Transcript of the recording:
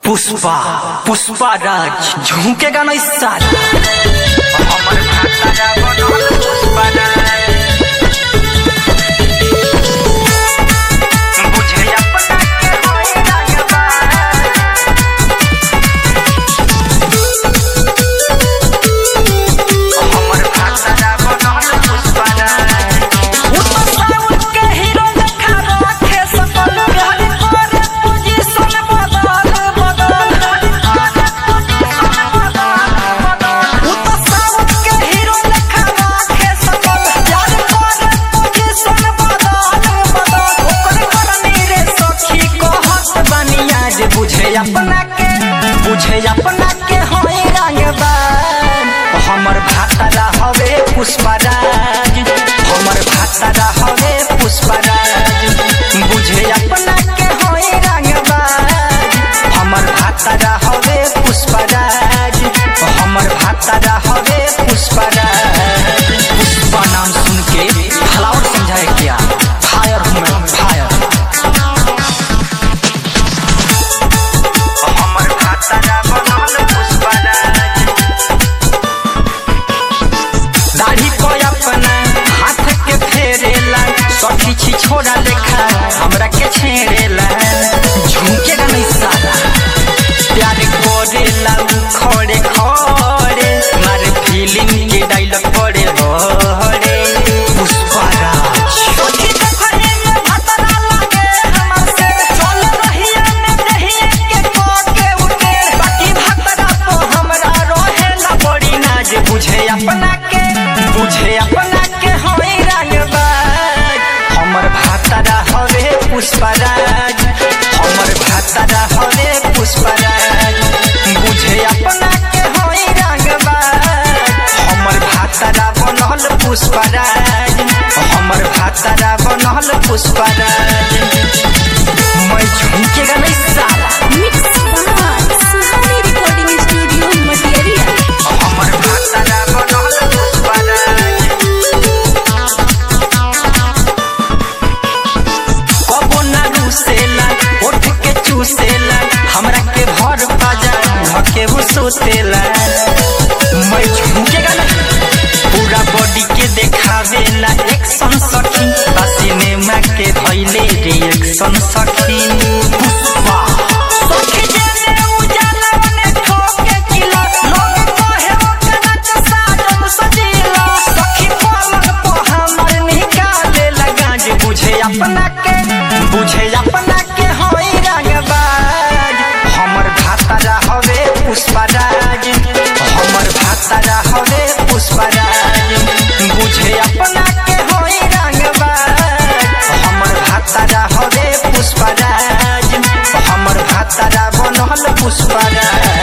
पुष्पा पुष्पा राज झुकेगा नहीं साला हमर भाषा बनल पुष्पा राज बुझे अपना के होई राजबा हमर भाषा बनल पुष्पा राज साउथ के हीरो देखा राखे सकल बिहारी पर पोजीशन बदल बदल उ तो साउथ के हीरो देखा राखे सकल बिहारी पर पोजीशन बदल बदल ओकर करनी रे सखी कहत बनिया जे बुझे अपना के बुझे अपना के होई रंगबान हमर भातारा हवे पुष्पराज हमर भातारा हवे पुष्पराज बुझे अपना के होई रंगबाज हमर भातारा हवे पुष्पराज हमर भातारा हवे पुष्पराज पुष्पा नाम सुन के फ्लावर समझाए क्या फायर हूँ मैं फायर हमर भाषा बनल पुष्पा राज दाढ़ी को अपना हाथ के फेरेला सखी छी छोड़ा लेखा हमरा के छेड़ेला झुमकेगा नहीं साला प्यार करेला उ खड़े खड़े मारे फीलिंग के डायलॉग पड़े बड़े पुष्पा राज सखी देखने में भतरा लागे हमर से चल रहिया में दहिया के कोके उठे बाकी भतरा तो हमरा रोहेला बड़ी नाज बुझे अपना के बुझे अपना के होई रंगबाज हमर भातारा हवे पुष्पराज हमर भातारा हवे पुष्पराज बुझे अपना के होई रंगबाज हमर भातारा बनल पुष्पराज हमर भातारा बनल पुष्पराज मैं झुमकेगा नहीं साला Mix by Suhani Recording Studio, Material. हमर भाषा बनल पुष्पा राज कबो ना रुसेला ओठ के चूसेला हमरा के भर बाजा धके वो सोतेला मैं झुकेगा ना पूरा बॉडी के देखावेला एक्शन सखी बा सिनेमा के धैले रिएक्शन सखी पुष्पा सखी जेने उजाला बने ठोके किला लोग कहे ओके नच साजन सजीला सखी पलक पर हमर निकाले लगा जे बुझे अपना के बुझे अपना के होई रंगबाज हमर भातारा हवे पुष्पराज हमर भातारा हवे पुष्पराज बुझे अपना के होई रंगबाज हमर भातारा हवे पुष्पराज हमर भातारा बनल पुष्पराज